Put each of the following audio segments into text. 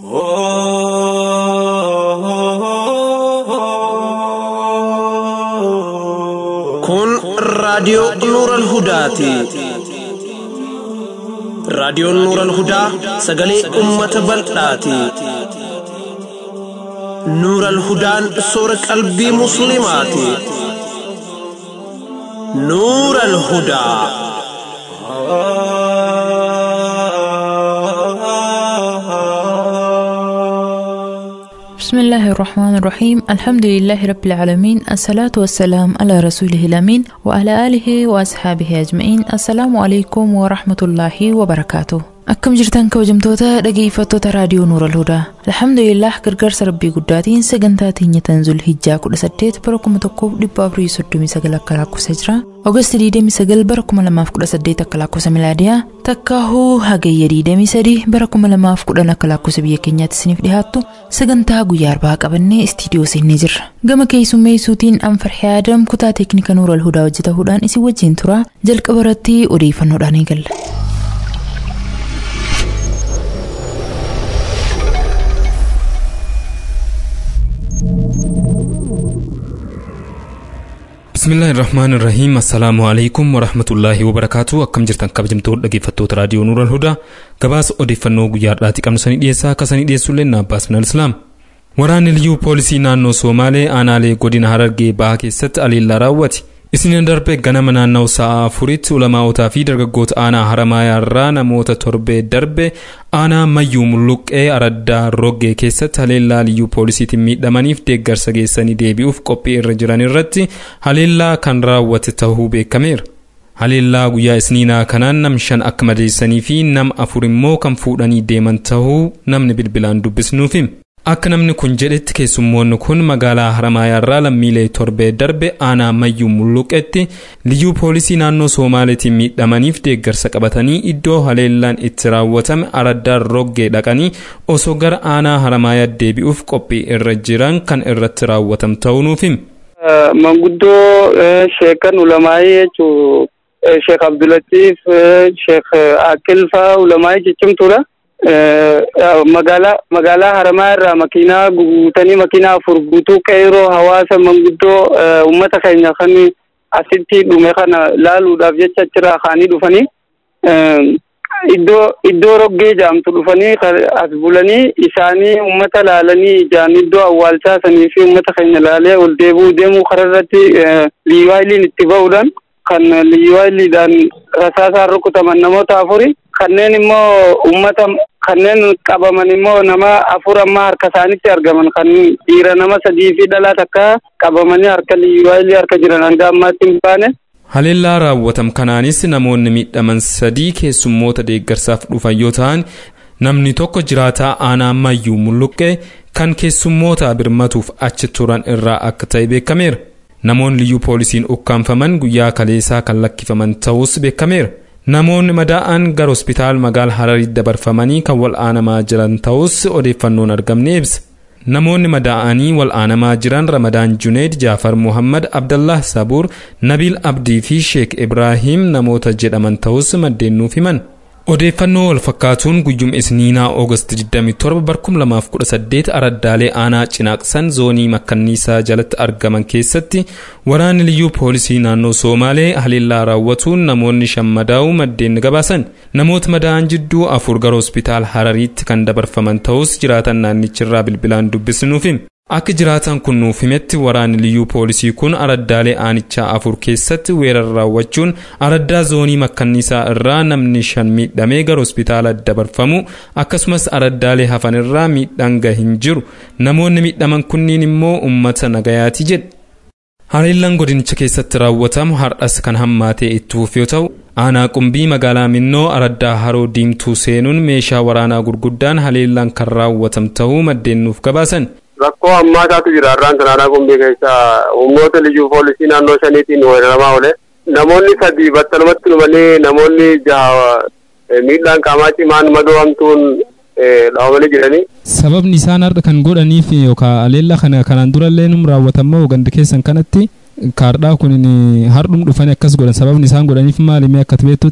Kun raadiyoo Nuuran Hudaati. Raadiyoon Nuuran Hudaa sagalee uummata bal'aati. Nuuran Hudaan soora qalbii Musliimaati. Nuuran Hudaa. بسم الله الرحمن الرحيم الحمد لله رب العالمين الصلاة والسلام على رسوله الأمين وعلى آله وأصحابه أجمعين السلام عليكم ورحمة الله وبركاته Akkam jirtan kabajamtoota dhageeffattoota raadiyoo Nuura Alhudaa. Alhamdulillah gargaarsa rabbii guddaatiin sagantaa teenya tanzul hijjaa 18 bara 1439 akka lakkoofsa jira. Oogasti 29 bara 2018 akka lakkoofsa milaadiyaa. Takkaahuu hagayya 23 bara 2010 akka lakkoofsa biyya keenyaatti isiniif dhiyaattu sagantaa guyyaa arbaa qabannee istiidiyoo seennee jirra. Gama keessummeessuutiin Anfarhee Adam kutaa teeknika Nuura Alhudaa hojjetahuudhaan isin wajjin tura jalqaba irratti odeeffannoodhaan eegalla. bismillaahi irrahmaan irrahiim assalaamu alaikum warahmatullaahi wabarakaatu akkam jirtan kabajamtoota dhageeffattoota raadiyoo nuural hudaa gabaasa odeeffannoo guyyaa har'aati qabnu sanii dhiyeessaa akka sanii dhiyeessullee naabbaas minal islaam waraanni liyyuu poolisii naannoo soomaalee aanaalee godina harargee bahaa keessatti aleellaa raawwate isiniin darbe ganama naanna'u sa'a afuritti ulamaa'otaa fi dargaggoota aanaa haramaayaarraa namoota torbee darbe aanaa mayyuu mulluqqee araddaa roggee keessatti haleellaa liyyuu poolisiitiin miidhamaniif deeggarsa geessanii deebi'uuf qophii irra jiran irratti haleellaa kan raawwate ta'uu beekameera. haleellaa guyyaa isniinaa kanaan nam shan akka madeessanii fi nam afur immoo kan fuudhanii deeman ta'uu namni bilbilaan dubbisnuuf hima. akka namni kun jedhetti keessummoonni kun magaalaa haramaayaarraa lammiilee torbee darbe aanaa mayyuu mulluqetti liyyuu poolisii naannoo soomaaleetiin miidhamaniif deeggarsa qabatanii iddoo haleellaan itti raawwatame araddaan roggee dhaqanii osoo gara aanaa haramaayaa deebi'uuf qophii irra jiran kan irratti raawwatam ta'uu nuuf hima. manguddoo sheekan ulamaayii jechuun sheek abdulatiif sheek akilfaa ulamaayii jechumtuudha. magaalaa magaalaa haramaa irraa makiinaa guutanii makiinaa afur guutuu qeeroo hawaasa manguddoo uummata keenya kan asitti dhume kana laaluudhaaf jecha achirraa kaanii dhufanii iddoo iddoo roggee jaamtu dhufanii as bulanii isaanii uummata laalanii ijaan iddoo awwaalchaa sanii fi uummata keenya laalee ol deebuu deemuu kararratti liiwaayiliin itti ba'uudhaan kan liiwaayiliidhaan rasaasaan rukutaman namoota afuri kanneen immoo uummata kanneen qabaman immoo nama afur amma harka isaanitti argaman kan dhiira nama sadii fi dhalaa takka qabamanii harka liiwaayilii harka jiran hanga ammaatti hin baane. haleellaa raawwatam kanaanis namoonni miidhaman sadii keessummoota deeggarsaaf dhufan yoo ta'an namni tokko jiraataa aanaa mayyuu mulluqqee kan keessummoota birmatuuf achi turan irraa akka ta'e beekameera. namoonni liyyuu poolisiin ukkaanfaman guyyaa kaleessaa kan lakkifaman ta'us beekameera. namoonni madaa'an gara hospitaal magaala hararii dabarfamanii kan wal'aanamaa jiran ta'us odeeffannoon argamne ibsa. namoonni madaa'anii wal'aanamaa jiran ramadaan juneed jaafar muhammad abdallah sabuur nabiil abdii fi sheek ibraahim namoota jedhaman ta'us maddeen nuuf himan. odeeffannoo wal fakkaatuun guyyuma isniinaa oogasti 27 2018 araddaalee aanaa cinaaqsan zoonii makkanniisaa jalatti argaman keessatti waraanni liyyuu poolisii naannoo soomaalee haleellaa raawwatuun namoonni shan madaa'uu maddeen gabaasan namoota madaa'an jidduu afur gara hospitaal harariitti kan dabarfaman ta'us jiraatan naannichirraa bilbilaan dubbisnuuf hima. akka jiraatan kun nuuf himetti waraanni liyyuu poolisii kun araddaalee aanichaa afur keessatti weerara raawwachuun araddaa zoonii makkanniisaa irraa namni shan miidhamee gara hospitaala dabarfamu akkasumas araddaalee hafan irraa miidhaan hin jiru namoonni miidhaman kunniin immoo ummata nagayaati jedhe. haleellaan godinicha keessatti raawwatamu har'as kan hammaatee itti fufu yoo ta'u aanaa qumbii magaalaa minnoo araddaa haroo diimtuu seenuun meeshaa waraanaa gurguddaan haleellaan kan raawwatam ta'uu maddeen nuuf gabaasan. rakkoo hammaataatu jira har'aan kanaaraa qumbii keessa humnoota liyyuu poolisii naannoo shaniitiin weeraramaa oole namoonni sadii battalumatti dhumanii namoonni jaha miidhaan qaamaa cimaan madoomtuun dhaabamanii jiranii. Sababni isaan har'a kan godhaniif yookaan aleella kana kanaan durallee num raawwatamoo gandi keessan kanatti kaardhaa kun hardhum dhufanii akkas godhan sababni isaan godhaniif maali mee akka beektutti.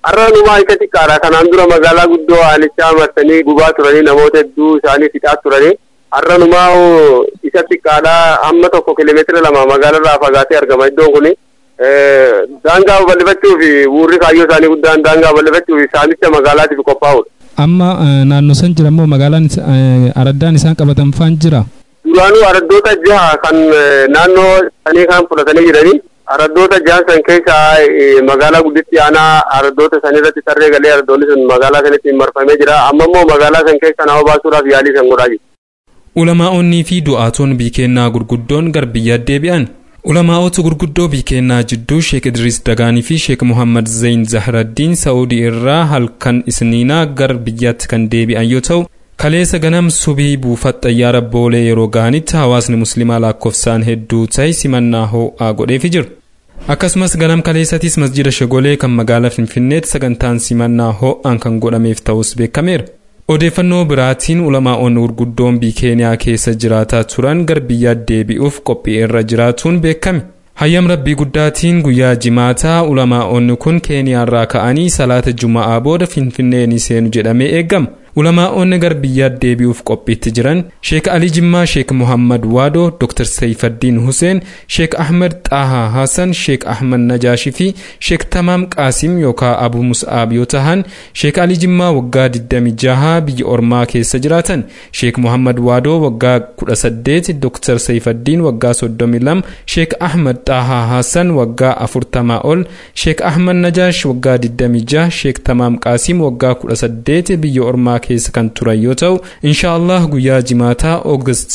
har'a numaa isa xiqqaadha kanaan dura magaalaa guddoo aanichaa marsanii gubaa turanii namoota hedduu isaanii fixaa turanii har'a numaa isa xiqqaadha hamma tokko kiiloomeetira lama magaalarraa fagaatee argama iddoon kuni daangaa bal'ifachuu fi buurri kaayyoo isaanii guddaan daangaa bal'ifachuu fi saamicha magaalaatiif qophaa'udha. Amma naannoo san jira moo magaalaan araddaan isaan qabatan faan jira? Duraanuu araddoota jaha kan naannoo sanii kan fudhatanii jiranii araddoota jahan san keessa magaalaa gudditti aanaa araddoota san irratti tarree galee araddoonni sun magaalaa sanatti marfamee jira amma immoo magaalaa san keessa nama baasuudhaaf yaalii san godhaa jiru. Ulamaa'onni fi du'aatoon biikennaa gurguddoon gar biyyaa deebi'an. Ulamaa'ota gurguddoo biikennaa jidduu Sheek Idris Dagaanii fi Sheek Muhammad Zayn Zahraddiin Saa'udii irraa halkan isniinaa gar biyyaatti kan deebi'an yoo ta'u, kaleessa ganam subii buufata xayyaara boolee yeroo ga'anitti hawaasni musliimaa lakkoofsaan hedduu ta'e simannaa ho'aa godheefi jiru. Akkasumas ganam kaleessatis masjida Shagolee kan magaalaa Finfinneetti sagantaan simannaa ho'aan kan godhameef ta'us beekameera. Odeeffannoo biraatiin ulamaa'onni gurguddoon biikeeniyaa keessa jiraataa turan gar biyyaa deebi'uuf qophii irra jiraatuun beekame. Hayyam rabbii guddaatiin guyyaa jimaataa ulamaa'onni kun keeniyaarraa ka'anii salaata juma'aa booda finfinnee ni seenu jedhamee eegama. Ulamaa'onni gar biyyaa deebi'uuf qophiitti jiran Sheek Ali Jimmaa, Sheek Muhammad Waadoo, Dr. Sayfaddiin Huseen, Sheek Ahmed Xaahaa Hassan, Sheek Ahmed Najaashi fi Sheek Tamaam Qaasim yookaan Abu Mus'aab yoo tahan Sheek Ali Jimmaa waggaa 26 biyya ormaa keessa jiraatan, Sheek Muhammad Waadoo waggaa 18, Dr. Sayfaddiin waggaa 32, Sheek Ahmed Xaahaa Hassan waggaa 40 ol, Sheek Ahmed Najaash waggaa 26, Sheek Tamaam Qaasim waggaa 18 biyya ormaa keessa kan turan yoo ta'u inshaallah guyyaa jimaataa oogast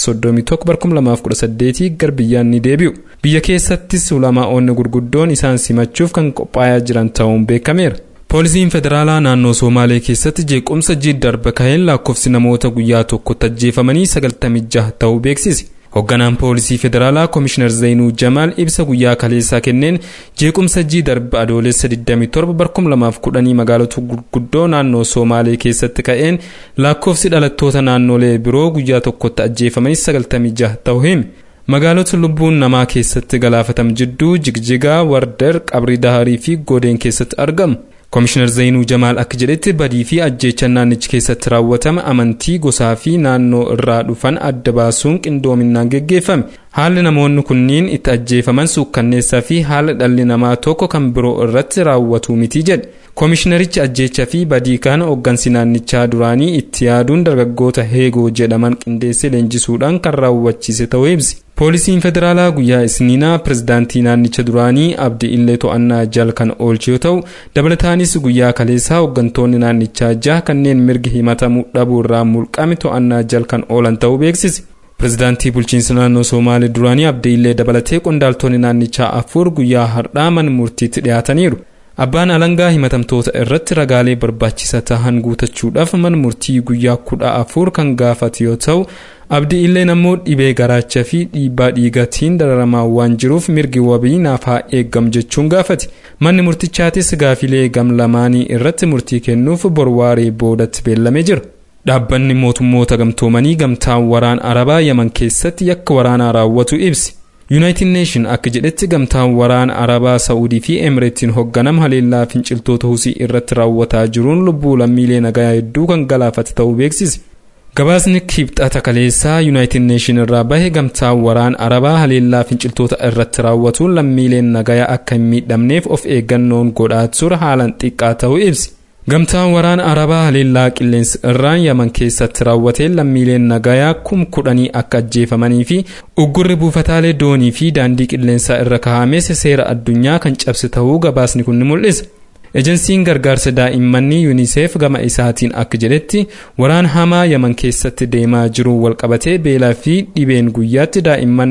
31 gar biyyaan ni deebi'u biyya keessattis ulamaa'onni gurguddoon isaan simachuuf kan qophaa'aa jiran ta'uun beekameera. poolisiin federaalaa naannoo somaalee keessatti jeequmsa jiddarba kaheen lakkoofsi namoota guyyaa tokkotti ajjeefamanii 96 ta'uu beeksise. Hoogganaan poolisii federaalaa Komishinar Zainuu Jamaal ibsa guyyaa kaleessaa kenneen jeequmsa jiddarba adoolessa 27 2010 magaalota gurguddoo naannoo Somaalee keessatti ka'een lakkoofsi dhalattoota naannolee biroo guyyaa tokkotti ajjeefamanii 96 ta'uu hime. Magaalota lubbuun namaa keessatti galaafatam jidduu Jigjigaa, Wardar, Qabri Daharii fi Godeen keessatti argamu. Komishinar Zainuu Jamaal akka jedhetti badii fi ajjeechan naannichi keessatti raawwatame amantii gosaa fi naannoo irraa dhufan adda baasuun qindoominaan geggeeffame. Haalli namoonni kunniin itti ajjeefaman suukkanneessaa fi haala dhalli namaa tokko kan biroo irratti raawwatu miti jedhe. Komishinarichi ajjeechaa fi badii kana hooggansi naannichaa duraanii itti yaaduun dargaggoota heegoo jedhaman qindeessee leenjisuudhaan kan raawwachiise ta'uu ibsi. Poolisiin federaalaa guyyaa isniinaa pirezidaantii naannicha duraanii abdi illee to'annaa jal kan oolche yoo ta'u dabalataanis guyyaa kaleessaa hooggantoonni naannichaa jaha kanneen mirgi himatamuu dhabuu irraa mulqame to'annaa jal kan oolan ta'uu beeksise. Pirezidaantii bulchiinsa naannoo Somaalee duraanii abdi illee dabalatee qondaaltonni naannichaa afur guyyaa har'aa mana murtiitti dhiyaataniiru. Abbaan alangaa himatamtoota irratti ragaalee barbaachisaa ta'an guutachuudhaaf mana murtii guyyaa kudha afur kan gaafate yoo ta'u abdii illeen ammoo dhibee garaachaa fi dhiibbaa dhiigaatiin dararamaa waan jiruuf mirgi wabii naaf haa eeggam jechuun gaafate manni murtichaatis gaafilee gam lamaanii irratti murtii kennuuf borwaaree boodatti beellamee jira. Dhaabbanni mootummoota gamtoomanii gamtaan waraan arabaa yaman keessatti yakka waraanaa raawwatu ibsi. yuunaayitid neeshin akka jedhetti gamtaan waraana arabaa sa'uudii fi emireetiin hoogganam haleellaa finciltoota husii irratti raawwataa jiruun lubbuu lammiilee nagaa hedduu kan galaafate ta'uu beeksise. gabaasni kibxata kaleessaa yuunaayitid neeshin irraa bahe gamtaan waraana arabaa haleellaa finciltoota irratti raawwatuun lammiileen nagaa akka hin miidhamneef of eeggannoon godhaa ture haalan xiqqaa ta'uu ibsi. gamtaan waraana arabaa haleellaa qilleensa irraan yaman keessatti raawwateen lammiileen nagayaa kum kudhanii akka ajjeefamanii fi uggurri buufataalee doonii fi daandii qilleensaa irra kaa'ames seera addunyaa kan cabse ta'uu gabaasni kun ni mul'isa. ejensiin gargaarsa daa'immanii yuuniseef gama isaatiin akka jedhetti waraan hamaa yaman keessatti deemaa jiru walqabatee beelaa fi dhibeen guyyaatti daa'imman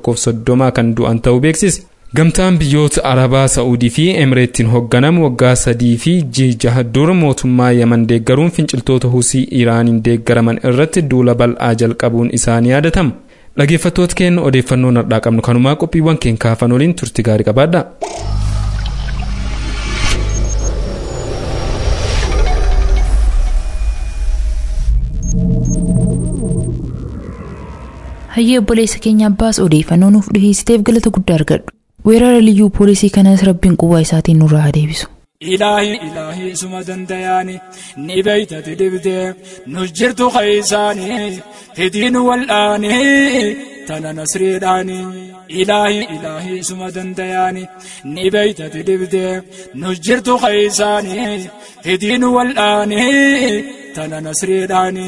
130 kan du'an ta'uu beeksise. gamtaan biyyoota arabaa sa'uudii fi emireettiin hoogganamu waggaa sadii fi jaha dura mootummaa yaman deeggaruun finciltoota husii iraaniin deeggaraman irratti duula bal'aa jalqabuun isaanii yaadatama dhaggeeffattoota keenya odeeffannoo har'aa qabnu kanumaa qophiiwwan keenya kaafan waliin turti gaarii qabaadha. hayyee obboleessa keenya abbaas odeeffannoo nuuf dhiheessiteef galata guddaa argadhu weerara liyyuu poolisii kanas rabbiin quwaa isaatiin nurraa haa deebisu إلهي إلهي سما دندياني نبيت تدبدي نجرت خيساني هدين والآني تنا نسري داني إلهي إلهي سما دندياني نبيت تدبدي نجرت خيساني هدين والآني تنا نسري داني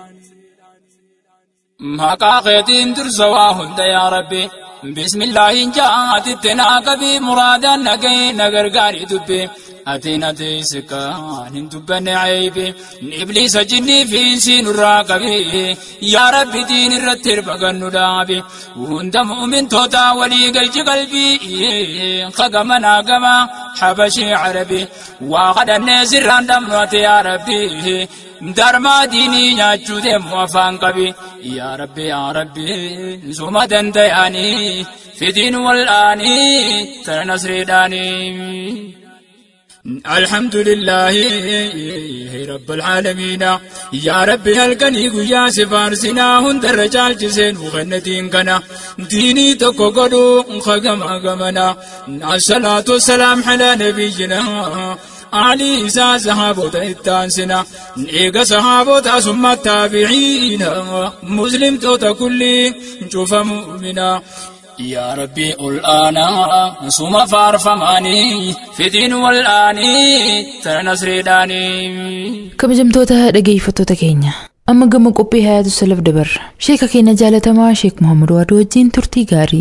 maqaa keetiin dursa waa hunda yaa rabbi bismillaahin ja'aatitti naa qabi muraadaan nagahee na gargaari dubbe atiin ateesse kaan hin dubbanne ceebi ibliisa jinnii fi siinurraa qabi yaa rabbi diin irratti hirbagannu dhaabi hunda mu'mintoota walii galchi qalbii kagama naa gama habashii carabi waa kadhannee sirraan dhabnu ate yaa rabbi darmaa diinii nyaachuu deemu afaan qabi yaa rabbi yaa rabbi suma danda'anii fidiin wal'aanii tana nasriidhaanii. الحمد لله رب العالمين يا ربي هلكني قيا سفارسنا هند الرجال جسين وغنتين كنا ديني تكو قدو خقما قمنا الصلاة والسلام على نبينا علي إسا صحابة التانسنا إيقا صحابة ثم التابعين مسلم توتا كلي شوف مؤمنا يا ربي الآن سوما فارفماني في دين والآني تنصري داني kabajamtoota dhageeffattoota keenya amma gama qophii hayaatu salaf dabarra sheeka keenya jaalatamaa sheek muhammad waaduu wajjiin turtii gaarii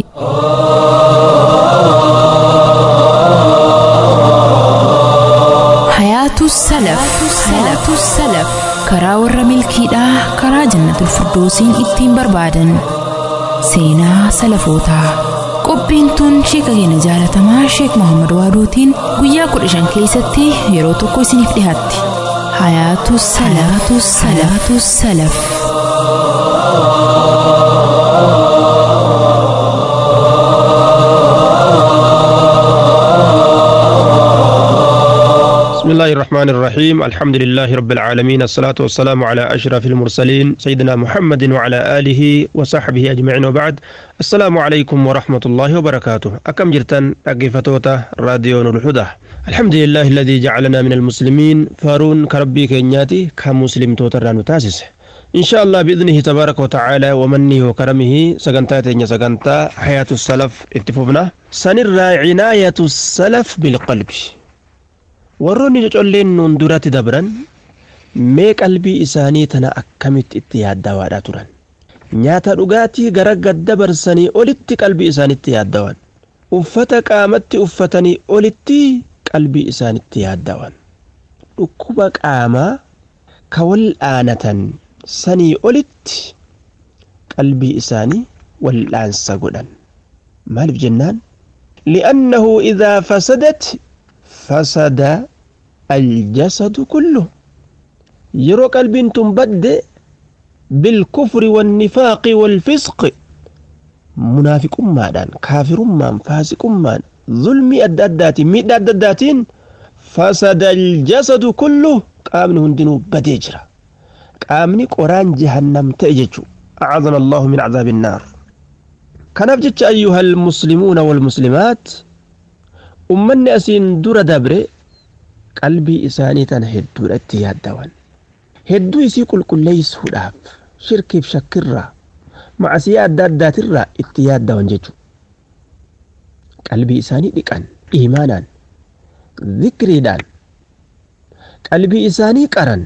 hayaatu salaf hayaatu salaf karaa warra milkiidhaa karaa jannatul firdoosiin ittiin barbaadan seenaa salafootaa qophiin tun sheeka keenya jaalatamaa sheek muhammad waaduutiin guyyaa kudha shan keessatti yeroo tokko isiniif dhihaatti hayaatu salaatu salaatu salaf بسم الله الرحمن الرحيم الحمد لله رب العالمين الصلاة والسلام على أشرف المرسلين سيدنا محمد وعلى آله وصحبه أجمعين وبعد السلام عليكم ورحمة الله وبركاته أكم جرتن أقفتوتا راديو الهدى الحمد لله الذي جعلنا من المسلمين فارون كربي كينياتي كمسلم توتران تاسس إن شاء الله بإذنه تبارك وتعالى ومنه وكرمه سقنتا تينيا سقنتا حياة السلف اتفقنا سنرى عناية السلف بالقلب warroonni cocolleen nuun duratti dabran mee qalbii isaanii tana akkamitti itti yaaddawaadha turan nyaata dhugaatii gara gaddabarsanii olitti qalbii isaanitti yaaddawan uffata qaamatti uffatanii olitti qalbii isaanitti yaaddawan dhukkuba qaamaa ka wal'aanatan sanii olitti qalbii isaanii wal'aansa godhan maaliif jennaan li'annahu idaa fasadat فسد الجسد كله يرو قلب تنبد بالكفر والنفاق والفسق منافق مادان كافر مان فاسق مان ظلم الددات ميد الددات فسد الجسد كله قامن هندنو بديجرا قامني قران جهنم تأججو أعاذنا الله من عذاب النار كنفجت أيها المسلمون والمسلمات ummanni asiin dura dabre qalbii isaanii tana hedduudha itti yaaddawan hedduu isii qulqulleessuudhaaf shirkiif shakkirraa macasiyaa adda addaatirraa itti yaaddawan jechuudha qalbii isaanii dhiqan iimaanaan zikriidhaan qalbii isaanii qaran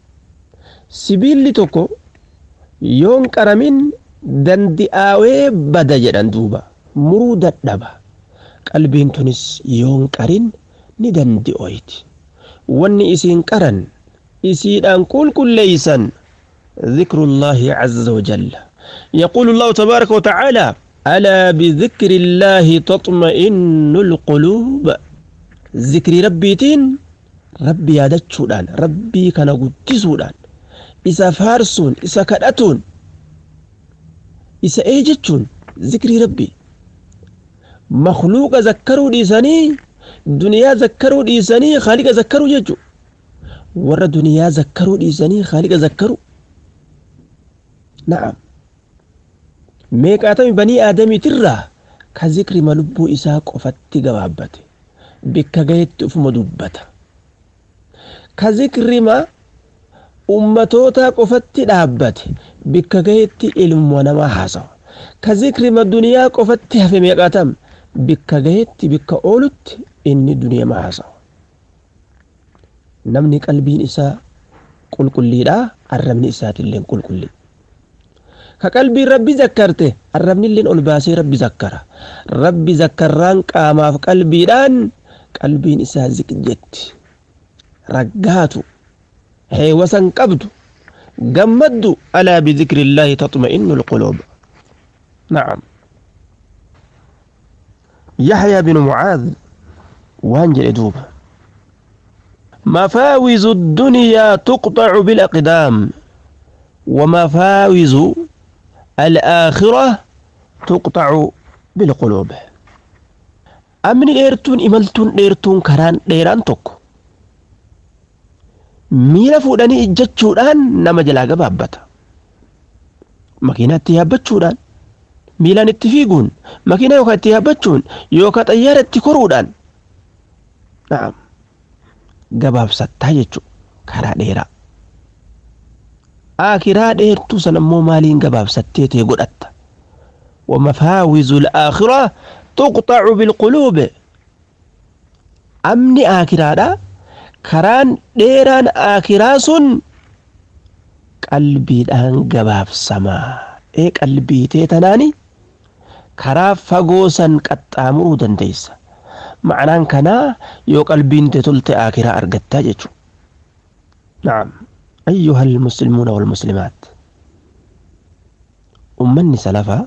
sibiilli tokko yoon qaramin dandi'aawee bada jedhan duuba muruu dadhaba qalbiin tunis yoon qarin ni dandi'oyti wanni isiin qaran isiidhaan qulqulleeysan ذكر الله عز وجل يقول الله تبارك وتعالى ألا بذكر الله تطمئن القلوب ذكر ربي تين ربي يادتشودان ربي كان قدسودان إسا فارسون إسا كدتون إسا إيجتشون ذكر ربي مخلوق ذكروا ديساني دنيا ذكروا ديساني خالق ذكروا ججو ور دنيا ذكروا ديساني خالق ذكروا نعم meeqaatami banii aadamiitirraa ka zikri malubuu isaa qofatti gabaabate bikka gahetti ufuma dubbata ka zikrima ummatootaa qofatti dhaabbate bikka gahetti ilmoo namaa haasawa ka zikrima duniyaa qofatti hafe meeqatam bikka gahetti bikka oolutti inni duniyaa haasawa namni qalbiin isaa qulqulliidha arrabni isaatillee qulqullii ka qalbiin rabbi zakkarte arrabnilleen ol baasee rabbi zakkara rabbi zakkarraan qaamaaf qalbiidhaan qalbiin isaa ziqjetti raggaatu heewasan qabdu gammaddu alaa bidikri illaahi taxma'innu lquluub nacam yaxyaa binu mucaad waan jedhe duuba مفاوز الدنيا تقطع بالأقدام ومفاوز الآخرة تقطع بالقلوب أمن إيرتون إملتون إيرتون كران ديران توكو miila fuudhanii ijjachuudhaan nama jalaa gabaabbata makiinaa itti yaabbachuudhaan miilaan itti fiiguun makiinaa yookaan itti yaabbachuun yookaan xayyaara itti koruudhaan na'am gabaabsattaa jechuudha karaa dheeraa aakiraa dheertuu san ammoo maaliin gabaabsattee tee godhatta ومفاوز الآخرة تقطع بالقلوب أمني آكرا karaan dheeraan aakiraa sun qalbiidhaan gabaabsamaa ee qalbii tee tanaani karaa fagoo san qaxxaamuruu dandeessa ma'anaan kanaa yoo qalbiin tee tolte aakiraa argattaa jechu na'am ayyuha almuslimuuna walmuslimaat ummanni salafaa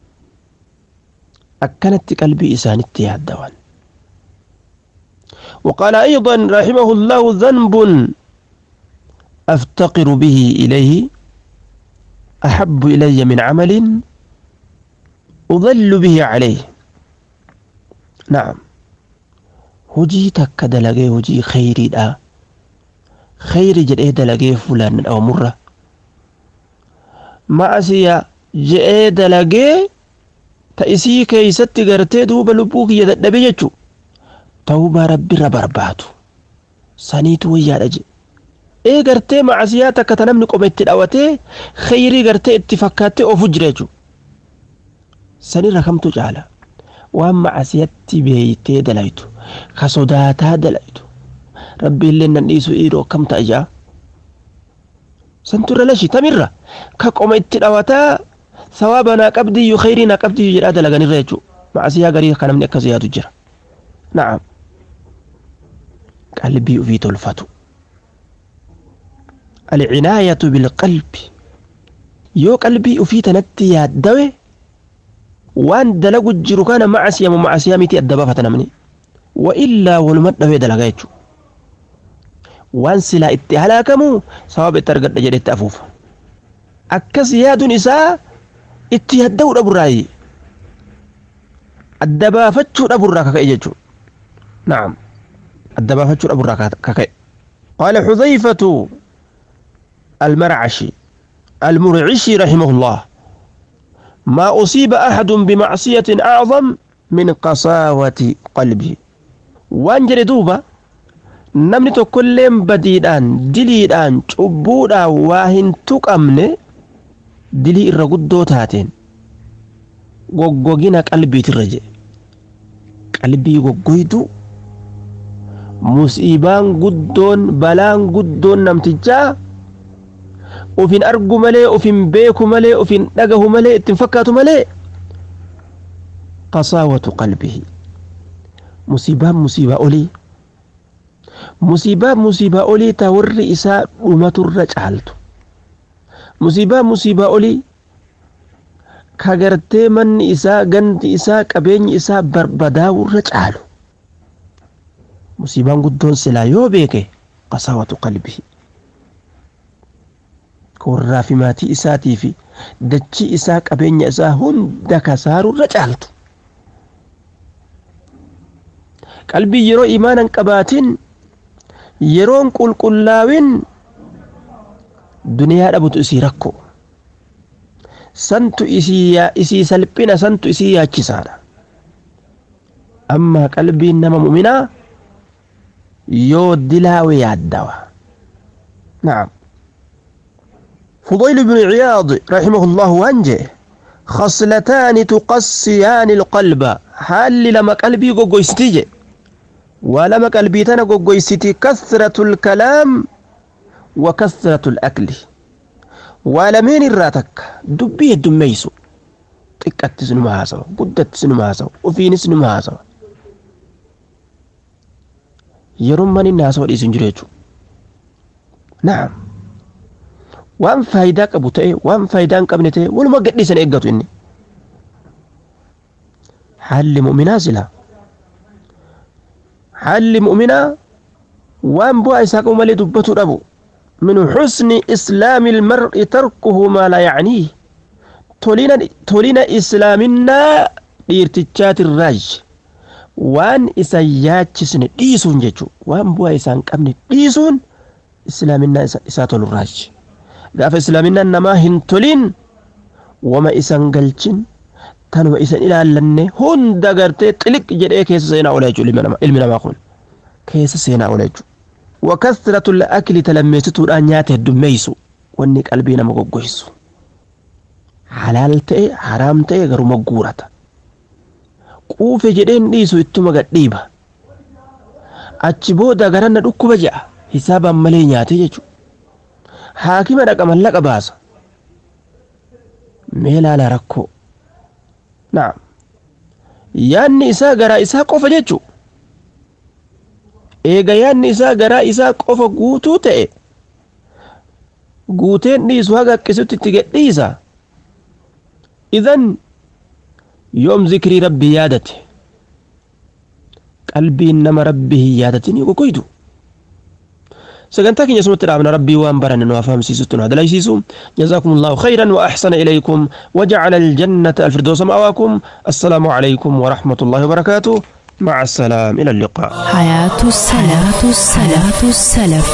akkanatti qalbii isaanitti yaaddawan وقال أيضا رحمه الله ذنب أفتقر به إليه أحب إلي من عمل أضل به عليه نعم هجي تك دلقي هجي خيري دا خيري جرئي دلقي فلان أو مرة ما أسيا جئي دلقي تأسي كيست قرتي دوب لبوك يدد بيجو ta'uubaa rabbiirra barbaadu saniitu wayyaadha jedhe ee gartee macasiyaa takka ta namni qoma itti dhawatee kheyrii gartee itti fakkaattee ofu jira jechuudha sanirra kamtu caala waan macasiyatti beeytee dalaytu ka sodaataa dalaytu rabbiillee nan dhiisu dhiiroo kam ta'a jaa santu irra lashi tamirra ka qoma itti dhawataa sawaaba naa qabdiyyuu kheyrii naa qabdiyyuu jedhaa dalaganirra jechuudha macasiyaa garii ka namni akkas yaadu jira na'am qalbii ufii tolfatu alcinaayatu bilqalbi yoo qalbii ufii tanatti yaaddawe waan dalagu jiru kana macasiyamu macasiyaa miti adda baafata namni wa illaa waluma dhawee dalaga jechu waan silaa itti halaakamu sababa itti argadha jedhetti afuufa akkas yaaduun isaa itti yadda'uu dhaburraayi adda baafachuu dhaburraa kaka'e jechuu نعم الدبافة أبو كاكي قال حذيفة المرعشي المرعشي رحمه الله ما أصيب أحد بمعصية أعظم من قساوة قلبه وانجر دوبا namni tokkolleen badiidhaan diliidhaan cubbuudhaan waa hin tuqamne dilii irra guddoo taateen goggogina qalbiitirra jedhe qalbii goggoydu musiibaan guddoon balaan guddoon namtichaa ufin argu malee ufin beeku malee ufin dhagahu malee ittiin fakkaatu malee qasaawatu qalbihi musiibaan musiibaa olii musiibaan musiibaa olii taa warri isaa dhumaturra caaltu musiibaan musiibaa olii ka gartee manni isaa gandi isaa qabeenyi isaa barbadaa'urra caalu musiibaan guddoon silaa yoo beeke qasaawatu qalbii warraa fi maatii isaatii fi dachii isaa qabeenya isaa hunda kasaarurra caaltu qalbii yeroo imaanan qabaatin yeroon qulqullaawin duniyaa dhabutu isii rakko santu isii salphina santu isii yaachisaadha amma qalbiin nama muminaa yoo dilaawe yaaddawa نعم فضيل بن عياض رحمه الله وانجه خصلتان تقسيان القلب هل لما قلبي قويستي ولما قلبي تنا قويستي كثرة الكلام وكثرة الأكل ولمين الراتك دبي الدميسو xiqqatti sinuma haasawa guddatti sinuma haasawa ofiinis sinuma haasawa yeroon man inni haasawa dhiisu hin jiru jechuudha naam waan faayidaa qabu ta'e waan faayidaa hin qabne ta'e waluma gadhiisan eeggatu inni haalli mu'minaa sila haalli mu'minaa waan bu'aa isaa qabu malee dubbatu dhabu min xusni islaami ilmar'i tarkuhu maa laa yacniih tolina islaaminaa dhiirtichaatirraaj waan isa yaachisne dhiisuun jechuu waan bu'aa isaa hin qabne dhiisuun islaaminaa isaa tolurraaj gaafa islaaminaan namaa hin tolin wama isan galchin tanuma isan ilaallanne hunda gartee xiliq jedhee keessa seenaa oola jechuu ilmi namaa kun keessa seenaa oola jechuu wakasratu akli talammeessituudhaan nyaata heddummeeysu wanni qalbii nama goggoysu halaal ta'e haraam ta'e garuma guurata quufe jedheen dhiisu ittuma gadhiiba achi booda garanna dhukkuba je'a hisaabaan malee nyaate jechu haakima dhaqa mallaqa baasa mee laala rakkoo naam yaanni isaa garaa isaa qofa jechu eega yaanni isaa garaa isaa qofa guutuu ta'e guuteen dhiisu haga akkisutti itti gadhiisa idan yoom zikrii rabbii yaadate qalbiin nama rabbii hin yaadatin gogoydu sagantaa keenya asumatti dhaabna rabbii waan baranne nu afahamsiisutti nu hadalaysiisu جزاكم الله خيرا وأحسن إليكم وجعل الجنة الفردوس مأواكم السلام عليكم ورحمة الله وبركاته مع السلام إلى اللقاء حياة السلف السلف السلف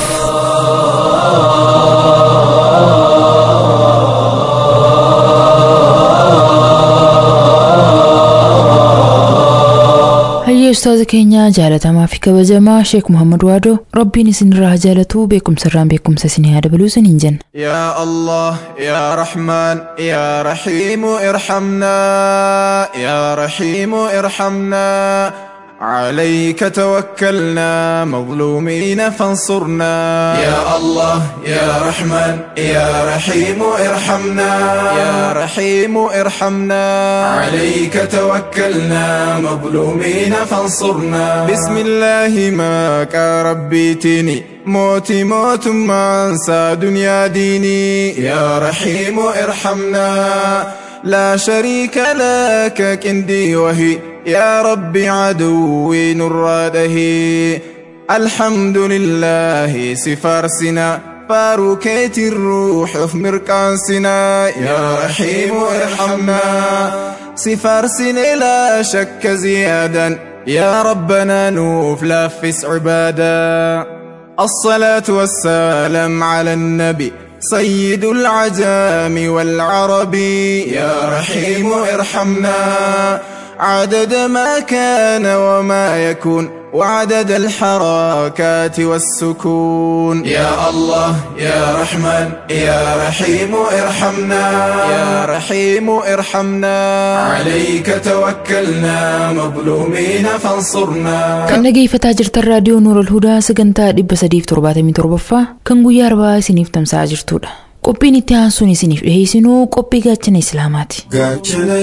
hayyee ustaaza keenya jaalatamaa fi kabajamaa sheek muhammad waadoo rabbiin isinirraa jaalatu beekumsarraan beekumsa isinii haa dabaluu isiniin jenna يا الله يا رحمن يا رحيم ارحمنا يا رحيم ارحمنا عليك توكلنا مظلومين فانصرنا يا الله يا رحمن يا رحيم ارحمنا يا رحيم ارحمنا عليك توكلنا مظلومين فانصرنا بسم الله ماك ربيتني موتي موت ما انسى دنيا ديني يا رحيم ارحمنا لا شريك لك كندي وهي يا ربي عدوي نراده الحمد لله سفارسنا فاروكيت الروح في مركانسنا يا رحيم ارحمنا سفارسنا لا شك زيادا يا ربنا نوف لافس عبادا الصلاة والسلام على النبي سيد العجام والعرب يا رحيم ارحمنا عدد ما كان وما يكون وعدد الحركات والسكون يا الله يا رحمن يا رحيم ارحمنا يا رحيم ارحمنا عليك توكلنا مظلومين فانصرنا kan dhageeffataa jirtan raadiyoo nuurol hudaa sagantaa dhibba sadiif torbaatamii torbaffaa kan guyyaa arbaa isiniif tamsa'aa jirtudha qophiin itti aansuun isiniif dhiheessinuu qophii gaachana islaamaati gaachana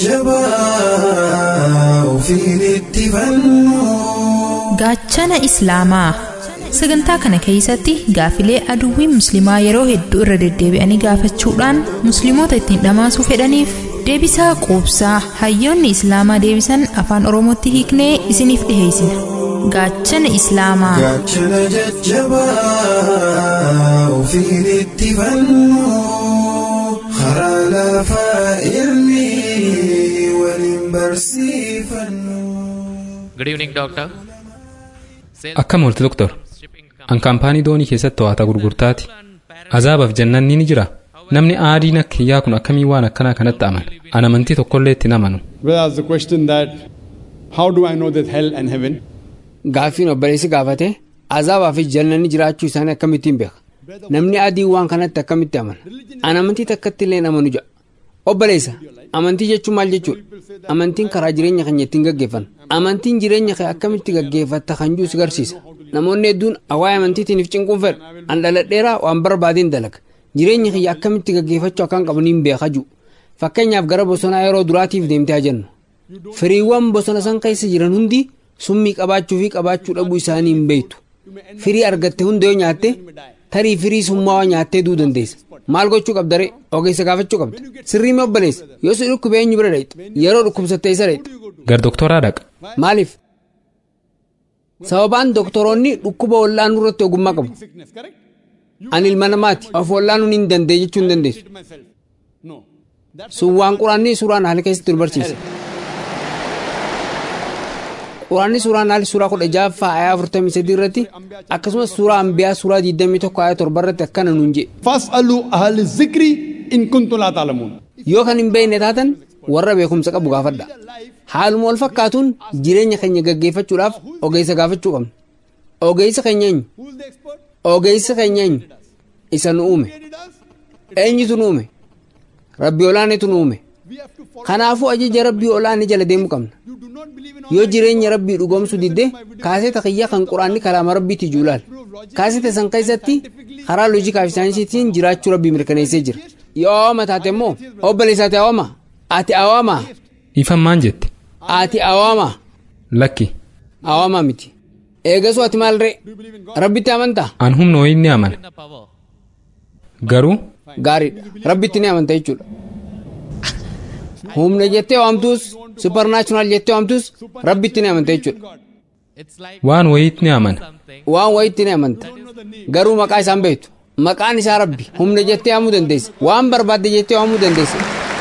jajjabaa ofiin itti fannu gaachana islaamaa sagantaa kana keessatti gaafilee aduwwiin musliimaa yeroo hedduu irra deddeebi'anii gaafachuudhaan musliimoota ittiin dhamaasuu fedhaniif deebisaa quubsaa hayyoonni islaamaa deebisan afaan oromootti hiiknee isiniif dhiheessina gaachana islaamaa gaachana jajjabaa ofiin itti fannu karaa lafaa irni waliin barsiifannu. Good evening, doctor. akkam oolti doktor an kaampaanii doonii keessatti to'ata gurgurtaati azaabaaf jannanni ni jira namni aadiin akka kiyyaa kun akkamii waan akkanaa kanatti amana an amantii tokkollee itti amanu Well, that's the question that how do I know that hell and heaven? Gaaffiin obboleessi gaafate azaabaa fi jannanni jiraachuu isaanii akkamittiin beeka? namni adii waan kanatti akkamitti amana an amantii takkatti illee amanu jedha obboleessa amantii jechuun maal jechuudha amantiin karaa jireenya keenya ittiin gaggeeffanna amantiin jireenya kee akkamitti gaggeeffatta kan jiru si garsiisa namoonni hedduun waa'ee amantiitiiniif cinquun fedha an dhaladheeraa waan barbaadeen dalaga jireenya kiyya akkamitti gaggeeffachuu akkaan qabaniin beeka jiru fakkeenyaaf gara bosonaa yeroo duraatiif deemtee jennu firiiwwan bosona san keessa jiran hundi summii qabaachuu fi qabaachuu dhabuu isaanii hin beektu firii argatte hunda yoo nyaatte tarii firii summaawaa nyaattee duu dandeessa maal gochuu qabda ree ogeessa gaafachuu qabda sirrii mee obboleessa yoo si dhukkube eenyu bira dhayxa yeroo dhukkubsatte isa dhayxa gar doktoraa dhaqa maaliif sababaan doktoroonni dhukkuba wal'aanuu irratti ogummaa qabu ani ilma namaati of wal'aanuu hin danda'e jechuu hin dandeessu sun waan quraanni suuraan haala keessatti nu barsiisa quraanni suuraan haala suuraa kudha jaaffaa ayaa afurtamii sadii irratti akkasumas suuraa ambiyaa suuraa diidamii tokko ayaa torba irratti akkana nuun jedhe fas'aluu ahli zikri in kuntum laa ta'lamuun yoo kan hin beekne taatan warra beekumsa qabu gaafadha haaluma wal fakkaatuun jireenya keenya gaggeeffachuudhaaf ogeessa gaafachuu qabna ogeessa keenya eenyu ogeessa keenya eenyu isa nu uume eenyutu nu uume rabbi olaanetu nu uume kanaafuu ajaja rabbii olaanee jala deemuu qabna yoo jireenya rabbii dhugoomsuu didde kaaseta kiyya kan quraanni kalaama rabbiitti juulaal kaaseta san keessatti karaa loojikaa fi saayinsiitiin jiraachuu rabbii mirkaneessee jira yoo awwaama taate immoo obboleessa ati awwaama ati awwaama ifan maan jette ati awwaama lakki awwaama miti eegasuu ati maal ree rabbitti amantaa an humna wayii ni amana garuu gaariidha rabbitti ni amanta jechuudha humna jettee waamtus suparnaachuraal jettee waamtus rabbitti ni amanta jechuudha waan wayiitti ni amana waan wayiitti ni amanta garuu maqaa isaan beektu maqaan isaa rabbi humna jettee waamuu dandeessa waan barbaadde jettee waamuu dandeessa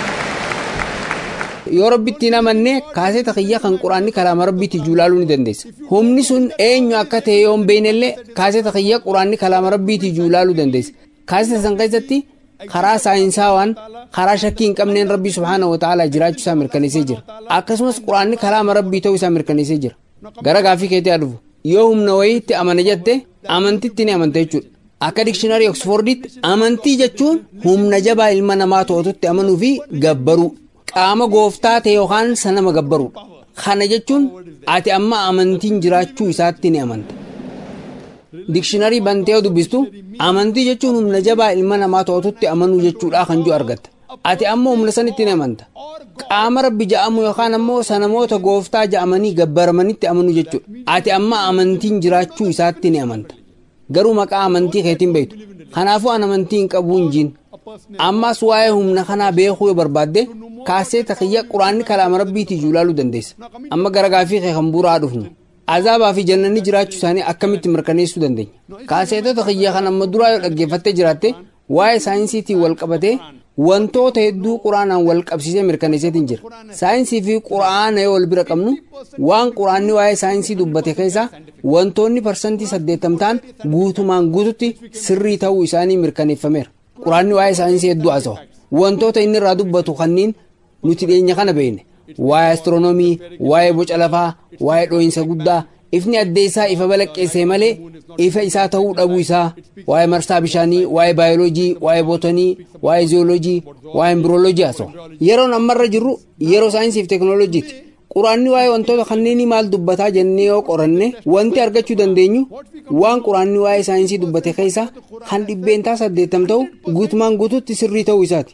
yoo rabbitti hin amanne kaaseta kiyya kan quraanni kalaama rabbiitti juulaaluu ni dandeessa humni sun eenyu akka ta'e yoo hin beeknellee kaaseta kiyya quraanni kalaama rabbiitti juulaaluu dandeessa kaaseta san keessatti karaa saayinsaawaan karaa shakkii hin qabneen rabbii subhaana wa ta'ala jiraachuu isaa mirkaneessee jira akkasumas quraanni kalaama rabbii ta'uu isaa mirkaneessee jira gara gaafii keetii dhufu yoo humna wayiitti amana jette amantitti ni amanta jechuudha akka dikshinaarii oksfordiitti amantii jechuun humna jabaa ilma namaa to'atutti amanuu fi gabbaruu qaama gooftaa ta'e yookaan sanama gabbaruudha kana jechuun ati amma amantiin jiraachuu isaatti ni amanta dikshinaarii bantee yoo dubbistu amantii jechuun humna jabaa ilma namaa to'atutti amanuu jechuudha kan jiru argatta ati amma humna sanitti ni amanta qaama rabbi ja'amu yookaan ammoo sanamoota gooftaa ja'amanii gabbaramanitti amanuu jechuudha ati amma amantiin jiraachuu isaatti ni amanta garuu maqaa amantii keetiin beektu kanaafuu an amantii hin qabu hin jiin ammas waa'ee humna kanaa beekuu yoo barbaadde kaasee takiyya quraanni kalaama rabbiitii juulaaluu dandeessa amma gara gaafii kee kan buuraa dhufnu azaabaa fi jannanni jiraachuu isaanii akkamitti mirkaneessuu dandeenya kaaseetota kiyya kan amma duraa yoo dhaggeeffattee jiraatte waa'ee saayinsiitiin wal qabatee wantoota hedduu quraanaan wal qabsiisee mirkaneesseetiin jira saayinsii fi quraana yoo wal bira qabnu waan quraanni waa'ee saayinsii dubbate keessaa wantoonni parsantii saddeettam ta'an guutumaan guututti sirrii ta'uu isaanii mirkaneeffameera quraanni waa'ee saayinsii hedduu haasa'u wantoota inni irraa dubbatu kanneen nuti dhiyeenya kana beekne waa'ee astiroonoomii waa'ee boca lafaa waa'ee dhoohinsa guddaa ifni addee isaa ifa balaqqeessee malee ifa isaa ta'uu dhabuu isaa waa'ee marsaa bishaanii waa'ee baayoloojii waa'ee bootanii waa'ee ziyooloojii waa'ee imbirooloojii haasa'u yeroon ammarra jirru yeroo saayinsii fi teekinooloojiiti quraanni waa'ee wantoota kanneenii maal dubbataa jennee yoo qoranne wanti argachuu dandeenyu waan quraanni waa'ee saayinsii dubbate keessa kan dhibbeentaa saddeettam ta'u guutumaan guututti sirrii ta'uu isaati.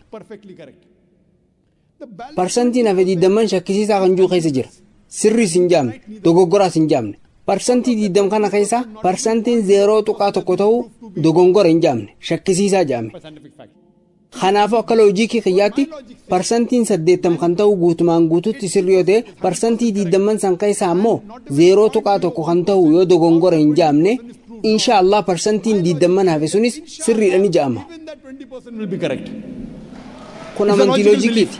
parsantiin hafe diidamman shakkisiisaa kan jiru keessa jira sirriis hin jaamne dogoggoraas hin jaamne parsantii diidam kana keessa parsantiin zeeroo tuqaa tokko ta'uu dogongora hin jaamne shakkisiisaa jaame kanaafuu akka loojikii kiyyaatti parsantiin saddeettam kan ta'u guutumaan guututti sirrii yoo ta'e parsantii diidamman san keessaa ammoo zeeroo tuqaa tokko kan ta'u yoo dogongora hin jaamne insha allah parsantiin diidamman hafe sunis sirriidha ni ja'ama kun amantii loojikiiti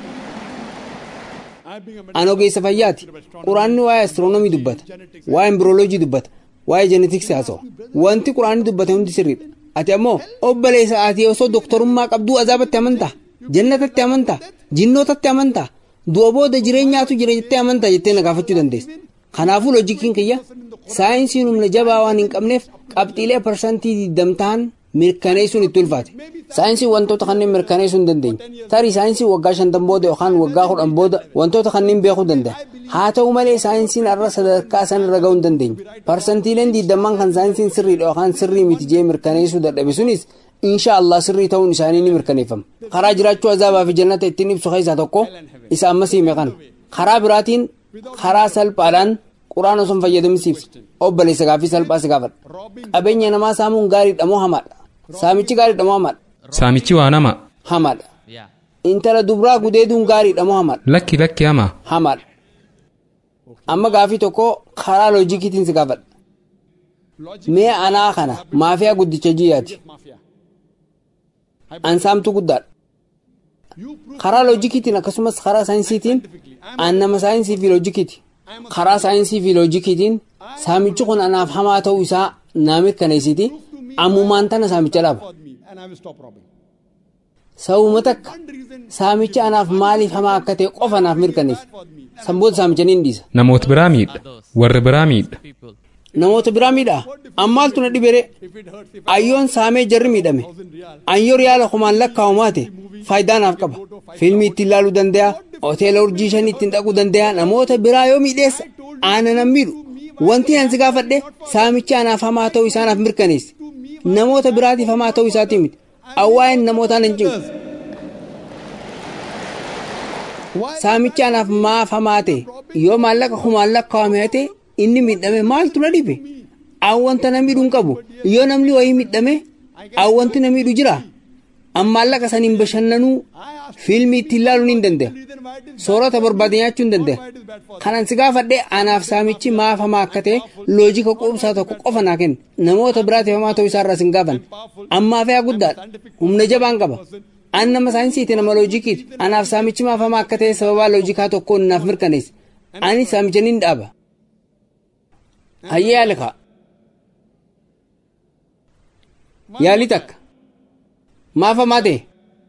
an ogeessa fayyaati quraanni waa'ee astiroonomii dubbata waa'ee imbirooloojii dubbata waa'ee jeenetiksii haasa'a wanti quraanni dubbate hundi sirriidha ati ammoo obboleessa ati osoo doktorummaa qabduu azaabatti amantaa jannatatti amantaa jinnootatti amantaa du'a booda jireenyaatu jira jettee amantaa jettee na gaafachuu dandeessa kanaafuu loojikiin kiyya saayinsiin humna jabaa waan hin qabneef qabxiilee parsantii diddam ta'an mirkaneessuun itti ulfaate saayinsii wantoota kanneen mirkaneessuu hin dandeenye tarii saayinsii waggaa shantan booda yookaan waggaa kudhan booda wantoota kanneen beekuu danda'a haa ta'u malee saayinsiin har'a sadarkaa san irra ga'uu hin dandeenye parsantiileen diidamman kan saayinsiin sirriidha yookaan sirrii miti jee mirkaneessuu dadhabe sunis insha Allah sirrii ta'uun isaanii ni mirkaneeffama karaa jiraachuu azaabaa fi jannata ittiin ibsu keessaa tokko isa ammas hime kana karaa biraatiin karaa salphaadhaan quraana osoo hin fayyadamsiiftu obboleessa gaaffii salphaa si gaafadha qabeenya namaa saamuun gaariidha moo hamaadha saamichi gaariidha moo hamaadha Saamichi waan hama. hamaadha intala dubraa gudeeduun gaariidha moo hamaadha Lakki lakki hama. hamaadha amma gaaffii tokko karaa loojikiitiin si gaafadha mee anaa kana maafiyaa guddicha jiyyaati ansaamtu guddaadha karaa loojikiitiin akkasumas karaa saayinsiitiin an nama saayinsii fi loojikiiti karaa saayinsii fi loojikiitiin saamichi kun anaaf hamaa ta'uu isaa naa mirkaneessiti ammumaan tana saamicha dhaaba sababuma takka saamichi anaaf maaliif hamaa akka ta'e qofa naaf mirkaneessa sanboota saamicha ni dhiisa Namoota biraa miidha. Warri biraa miidha. namoota biraa miidhaa ammaaltu na dhibere ayyoon saamee jarri miidhame ayyoo riyaala kumaan lakkaa'amaa ta'e faayidaa naaf qaba fiilmii ittiin ilaaluu danda'a hoteela urjii shanii ittiin dhaquu danda'a namoota biraa yoo miidheessa aana nan miidhu wanti an si gaafadhe saamichi anaaf hamaa ta'uu isaa naaf mirkaneessi namoota biraatiif hamaa ta'uu isaatii miti awwaa'een namootaan hin cinqu saamichi anaaf maaf hamaa ta'e yoo maallaqa kumaan lakkaa'ame ta'e inni miidhame maaltu na dhibe awwanta na miidhuun qabu yoo namni wayii miidhame awwanti na miidhu jira an maallaqa saniin bashannanuu fiilmii ittiin ilaaluun hin danda'a soorata barbaade nyaachuu hin danda'a kanan si gaafadhe anaaf saamichi maaf hamaa akka ta'e loojika quubsaa tokko qofa naa kenna namoota biraatiif hamaa ta'uu isaarraa sin gaafan ammaaf yaa guddaadha humna jabaan qaba an nama saayinsiiti nama loojikiiti anaaf saamichi maaf hamaa akka ta'e sababaa loojikaa tokkoon naaf mirkaneessa ani saamicha nin dhaaba hayyee yaali kaa yaali takka maaf hamaa ta'e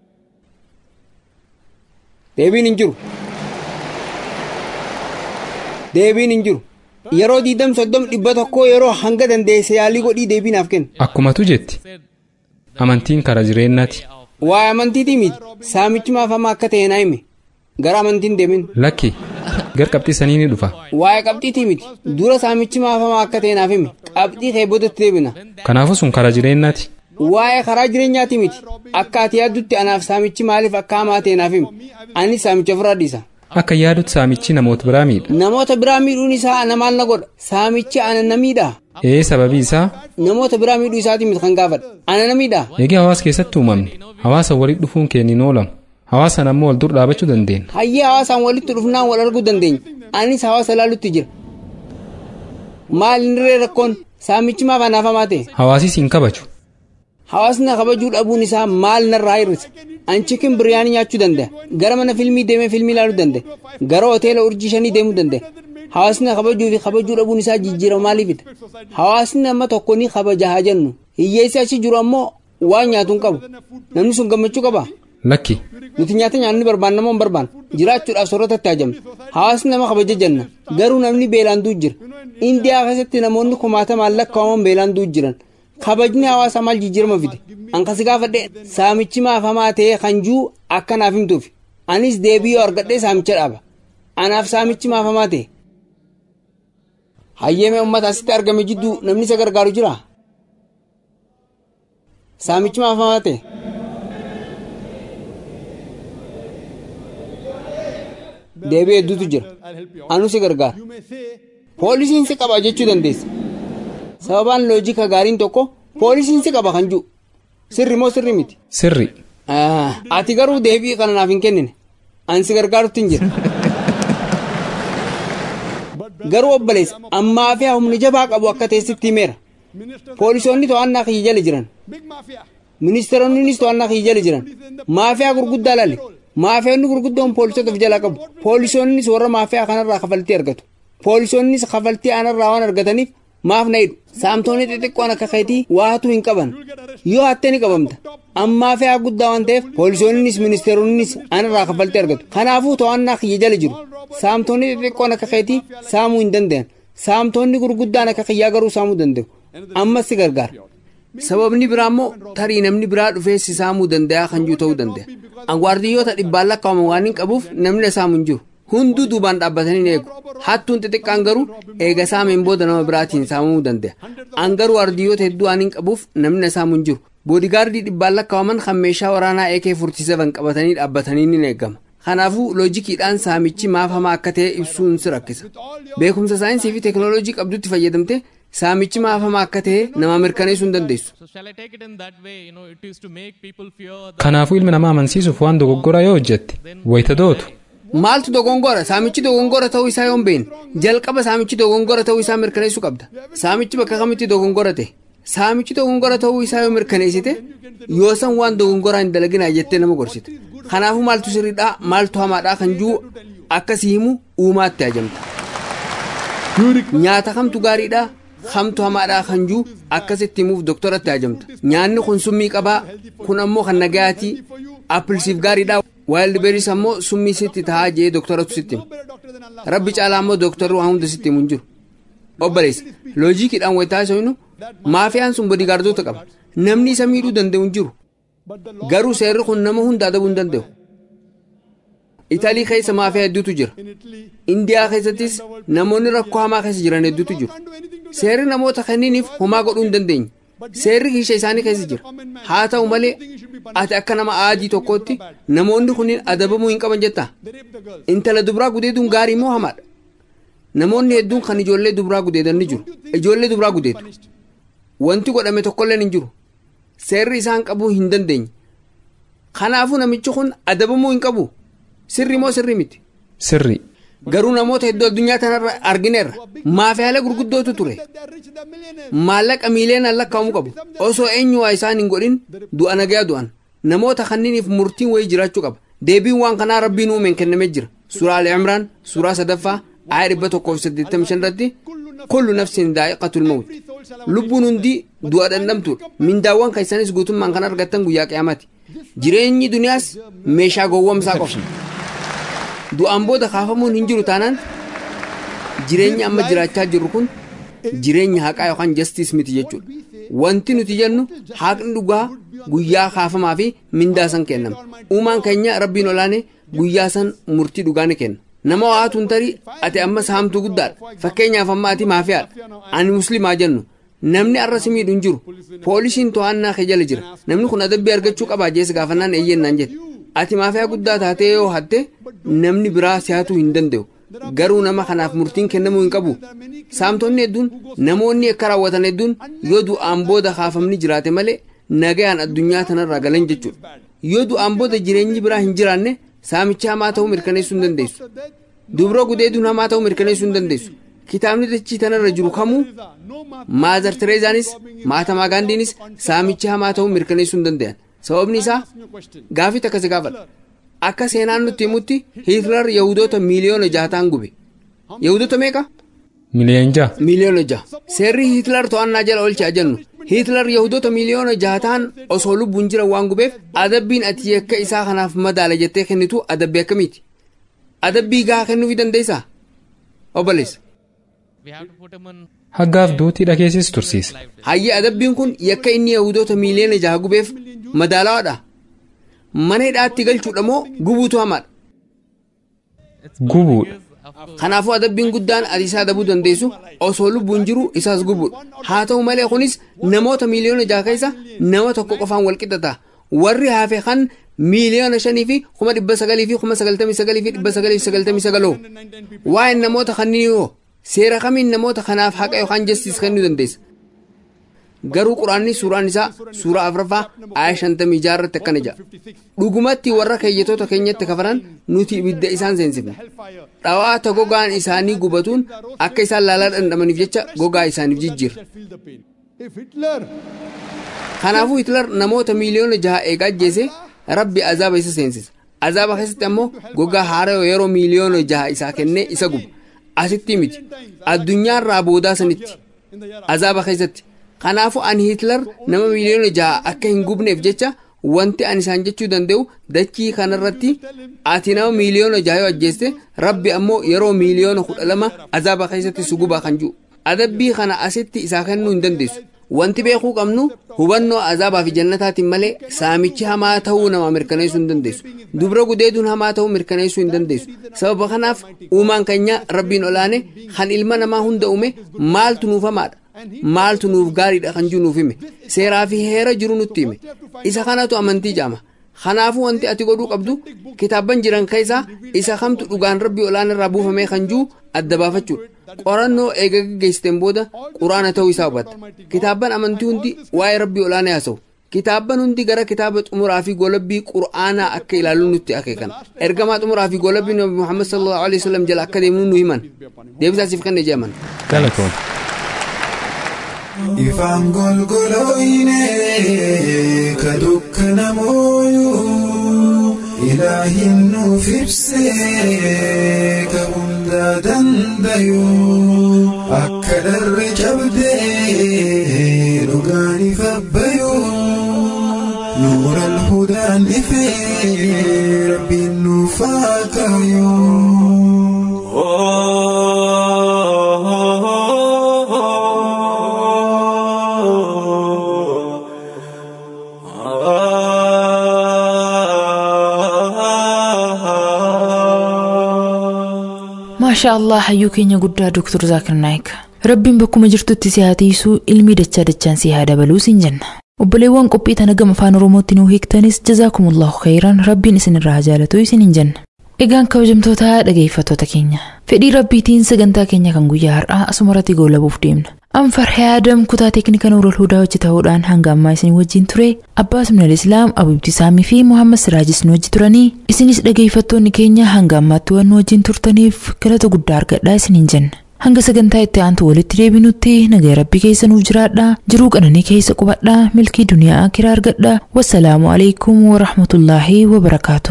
deebiin hin jiru deebiin hin jiru yeroo diidam soddom dhibba tokkoo yeroo hanga dandeesse yaalii godhii deebii naaf kenna Akkumatu jetti. Amantiin karaa jireenyaati. waa'ee amantiitii miti saamichi maaf hamaa akka ta'e naa hime gara amantiin deemin Lakki. Gar qabxii sanii ni dhufa. waa'ee qabxiitii miti dura saamichi maaf hamaa akka ta'e naaf hime qabxii kee boodatti deebina Kanaafuu sun karaa jireenyaati. waa'ee karaa jireenyaati miti akka ati yaaddutti anaaf saamichi maaliif akka hamaa ta'e naaf hime anis saamicha ofirraa dhiisa Akka yaadutti saamichi namoota biraa miidha. namoota biraa miidhuun isaa ana maal na godha saamichi ana na miidhaa Ee sababii isaa namoota biraa miidhuu isaatii miti kan gaafadha ana na miidhaa eegee hawaasa keessatti uumamne hawaasa walitti dhufuun keenya oolamu hawaasan ammoo wal dur dhaabachuu dandeenya. hayyee hawaasaan walitti dhufnaan wal arguu dandeenya anis hawaasa ilaalutti jira maal inni rakkoon saamichi maaf anaaf hamaa ta'e Hawaasis hin kabaju. hawaasni na kabajuu dhabuun isaa maal narraa hir'isa an chikin biryaanii nyaachuu danda'a gara mana filmii deemee filmii ilaaluu danda'a gara hoteela urjii shanii deemuu danda'a hawaasni na kabajuu fi kabajuu dhabuun isaa jijjiirama maaliifidha hawaasni nama tokko ni kabaja haa jennu hiyyeessi achi jiru ammoo waan nyaatu hin qabu namni sun gammachuu qaba Lakki. nuti nyaata nyaannu ni barbaanna moo hin barbaannu jiraachuudhaaf soorratatti hajamna hawaasni nama kabaja jenna garuu namni beelaan du'u jira indiyaa keessatti namoonni kumaatamaan lakkaa'aman beelaan du'u jiran kabajni hawaasaa maal jijjiirama fide an kasi gaafadhe saamichi maaf hamaa ta'e kan juu akka naaf himtuuf anis deebii yoo argadhe saamicha dhaaba anaaf saamichi maaf hamaa ta'e hayyeemee uummata asitti argame jidduu namni isa gargaaru jira saamichi maaf hamaa ta'e deebii hedduutu jira anu si gargaara poolisiin si qaba jechuu dandeessa sababaan loojika gaariin tokko poolisiin si qaba kan jiru sirri moo sirri miti Sirri. ati garuu deebii kana naaf hin kennine an si gargaarutti hin jira garuu obboleessa ammaa fi humni jabaa qabu akka teessitti himeera poolisoonni to'annaa kiyya jala jiran ministeeronnis to'annaa kiyya jala jiran maafiyaa gurguddaa lalle maafiyoonni gurguddoon poolisoota of jalaa qabu poolisoonnis warra maafiyaa kanarraa kafaltii argatu poolisoonnis kafaltii anarraa waan argataniif maaf na hidhu saamtoonni xixiqqoon akka keetii waatuu hin qaban yoo hattee ni qabamta ammaa fi'aa guddaa waan ta'eef poolisoonnis ministeeronnis anarraa kafaltii argatu kanaafuu to'annaa kiyya jala jiru saamtoonni xixiqqoon akka keetii saamuu hin danda'an saamtoonni gurguddaan akka kiyyaa garuu saamuu danda'u ammas si gargaara sababni biraa immoo tarii namni biraa dhufee si saamuu danda'a kan jiru ta'uu danda'a anwaardiyyoota dhibbaan lakkaa'aman waan hin qabuuf namni saamu hin jiru hunduu duubaan dhaabbatanii ni eegu hattuun xixiqqaan garuu eega saameen booda nama biraatiin saamamuu danda'a an garuu waardiyyoota hedduu waan hin qabuuf namni saamu hin jiru boodigaardii dhibbaan lakkaa'aman kan meeshaa waraanaa AK 47 qabatanii dhaabbatanii ni eegama kanaafuu loojikiidhaan saamichi maaf hamaa akka ta'e ibsuun si rakkisa beekumsa saayinsii fi teekinooloojii qabdutti fayyadamte saamichi maaf hamaa akka ta'e nama mirkaneessuu hin dandeessu. Kanaafuu ilmi namaa amansiisuuf waan dogoggora yoo hojjette wayita dootu. Maaltu dogongora saamichi dogongora ta'uu isaa yoo hin beekne jalqaba saamichi dogongora ta'uu isaa mirkaneessuu qabda saamichi bakka kamitti dogongora ta'e saamichi dogongora ta'uu isaa yoo mirkaneessite yoo san waan dogongoraa hin dalaginaa jettee nama gorsite kanaafuu maaltu sirriidhaa maaltu hamaadhaa kan jiru akkasii himu uumaatti ajamta nyaata kamtu gaariidhaa kamtu hamaadhaa kan jiru akkasitti himuuf doktoratti ajamta nyaanni kun summii qabaa kun ammoo kan nagayaatii appilsiif gaariidhaa waayildi beeris ammoo summii sitti tahaa jee doktoratu sitti himu rabbi caalaa ammoo doktorri waan hunda sitti himu hin jiru obboleessa loojikiidhaan wayitaa isa hinu maafiyaan sun boodigaardota qaba namni isa miidhuu danda'u hin jiru garuu seerri kun nama hunda adabuu hin danda'u italii keessa maafiyaa hedduutu jira indiyaa keessattis namoonni rakkoo hamaa keessa jiran hedduutu jiru seerri namoota kanniiniif homaa godhuu hin dandeenye seerri kiisha isaanii keessa jira haa ta'u malee ati akka nama aadii tokkootti namoonni kunniin adabamuu hin qaban jettaa intala dubraa gudeeduun gaarii moo hamaadha namoonni hedduun kan ijoollee dubraa gudeedan ni jiru ijoollee dubraa gudeedu wanti godhame tokkolleen hin jiru seerri isaan qabuu hin dandeenye kanaafuu namichi kun adabamuu hin qabu sirri moo sirri miti Sirri. garuu namoota hedduu addunyaa kanarra argineerra maafiyaalee gurguddootu ture maallaqa miiliyoonaan lakkaa'amuu qabu osoo eenyu waa isaan hin godhin du'a nagayaa du'an namoota kanniiniif murtiin wayii jiraachuu qaba deebiin waan kanaa rabbiin uumeen kennamee jira suuraa ali imraan suuraa sadaffaa aaya dhibba tokkoof saddeettamii shan irratti kullu nafsin daa'iqatul mawt lubbuun hundi du'a dhandhamtuudha mindaawwan keessanis guutummaan kan argattan guyyaa qiyaamaati jireenyi duniyaas meeshaa gowwomsaa qofa du'aan booda kaafamuun hin jiru taanaan jireenyi amma jiraachaa jirru kun jireenya haqaa yookaan jastiis miti jechuudha wanti nuti jennu haqni dhugaa guyyaa kaafamaa fi mindaa san kennama uumaan keenya rabbiin olaane guyyaa san murtii dhugaa ni kenna nama waatu hin tarii ati amma saamtuu guddaadha fakkeenyaaf amma ati maafiyaadha ani muslimaa jennu namni arra si miidhu hin jiru poolisiin to'annaa kee jala jira namni kun adabbii argachuu qabaa jees gaafannaan eeyyennaan jette ati maafiyaa guddaa taatee yoo hatte namni biraa si'atuu hin danda'u garuu nama kanaaf murtiin kennamuu hin qabu saamtonni hedduun namoonni akka raawwatan hedduun yoo du'aan booda kaafamni jiraate malee nagayaan addunyaa tanarraa galan jechuudha yoo du'aan booda jireenyi biraa hin jiraanne saamicha hamaa ta'uu mirkaneessuu hin dandeessu dubra gudeeduun hamaa ta'uu mirkaneessuu hin dandeessu kitaabni dachii tanarra jiru kamuu maazar tereezaanis maatamaa gaandiinis saamicha hamaa ta'uu mirkaneessuu hin danda'an sababni isaa gaafii takka si gaafadha akka seenaan nutti himutti hitler yahudoota miiliyoona jahataan gube yahudoota meeqa Miliyoon jaha. miiliyoona jaha seerri hitler to'annaa jala oolchaa jennu hitler yahudoota miiliyoona jahataan osoo lubbuun jira waan gubeef adabbiin ati yakka isaa kanaaf madaala jettee kennitu adabbii akkamiiti adabbii gahaa kennuufii dandeessaa obboleessa Haggaaf duutii dhageessis tursiisa. hayyi adabbiin kun yakka inni yahudoota miiliyoona jaha gubeef madaalawaadha mana hidhaatti galchuudha moo gubuutu hamaadha Gubuudha. kanaafuu adabbiin guddaan ati isaa adabuu dandeessu osoo lubbuun jiru isaas gubuudha haa ta'u malee kunis namoota miiliyoona jaha keessa nama tokko qofaan wal qixxata warri hafe kan miiliyoona shanii fi kuma dhibba sagalii fi kuma sagaltamii sagalii fi dhibba sagalii fi sagaltamii sagaloo waa'een namoota kanneen yoo seera kamiin namoota kanaaf haqa yookaan jastiis kennuu dandeessa garuu quraanni suuraan isaa suuraa afraffaa aaya shantamii jaha irratti akkana jedha dhugumatti warra keeyyatoota keenyatti kafaran nuti ibidda isaan seensifne dhawaata gogaan isaanii gubatuun akka isaan laalaa dhandhamaniif jecha gogaa isaaniif jijjiira kanaafuu hitler namoota miiliyoona jaha eegaa ajjeese rabbi azaaba isa seensisa azaaba keessatti ammoo gogaa haaroo yeroo miiliyoona jaha isaa kennee isa guba asitti miti addunyaarraa boodaa sanitti azaaba keessatti kanaafuu ani hitler nama miiliyoona jaha akka hin gubneef jecha wanti ani isaan jechuu danda'u dachii kanarratti ati nama miiliyoona jaha yoo ajjeeste rabbi ammoo yeroo miiliyoona kudha lama azaaba keessatti si gubaa kan jiru adabbii kana asitti isaa kennuu hin dandeessu wanti beekuu qabnu hubannoo azaabaa fi jannataatiin malee saamichi hamaa ta'uu nama mirkaneessuu hin dandeessu dubra gudeeduun hamaa ta'uu mirkaneessuu hin dandeessu sababa kanaaf uumaan keenya rabbiin olaane kan ilma namaa hunda uume maaltu nuuf hamaadha maaltu nuuf gaariidha kan jiru nuuf hime seeraa fi heera jiru nutti hime isa kanatu amantii jaama kanaafuu wanti ati godhuu qabdu kitaabban jiran keessaa isa kamtu dhugaan rabbii olaana irraa buufamee kan jiru adda baafachuudha qorannoo eega gaggeessiteen booda quraana ta'uu isaa hubatta kitaabban amantii hundi waa'ee rabbii olaanaa haasa'u kitaabban hundi gara kitaaba xumuraa fi golabbii qur'aanaa akka ilaallu nutti akeekan ergamaa xumuraa fi golabbii nabi muhammad sallallahu alaihi wasallam jala akka deemnu nu himan deebisaasiif kan ejeeman galatoon ifaan golgolooyne ka dukkanamooyuu ilaahin nuuf ibsee ka hundaa dandayuu akka dharre cabdee dhugaan ifabbayuu nuura alhudaan ifee rabbiin nuuf haa maashaa allah hayyuu keenya guddaa doktor zaakir naayik rabbiin bakkuma jirtutti si haa tiisuu ilmii dachaa dachaan si haa dabaluu siin jenna obboleewwan qophii tana gama afaan oromootti nuu hiiktanis jazaakumullahu khayran rabbiin isinirraa haa jaalatu isin hin jenna egaan kabajamtoota dhageeffattoota keenya fedhii rabbiitiin sagantaa keenya kan guyyaa har'aa asumarratti goolabuuf deemna anfarhee adam kutaa teeknika nuurol hudaa hojii ta'uudhaan hanga ammaa isin wajjin ture abbaas minal islaam abu ibtisaamii fi muhammad siraajis nu wajji turanii isinis dhageeffattoonni keenya hanga ammaatti waan nu wajjin turtaniif galata guddaa argadhaa isin hin jenna hanga sagantaa itti aantu walitti deebinutti nagaa rabbii keessa nuuf jiraadhaa jiruu qananii keessa qubadhaa milkii duniyaa akiraa argadhaa wassalaamu alaikum warahmatullaahi wabarakaatu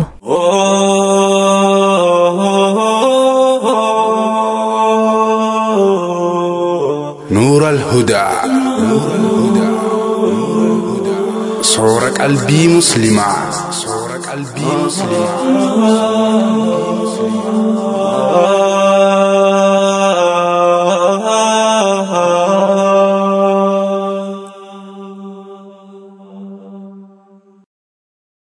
نور الهدى صور قلبي مسلمة صور قلبي مسلمة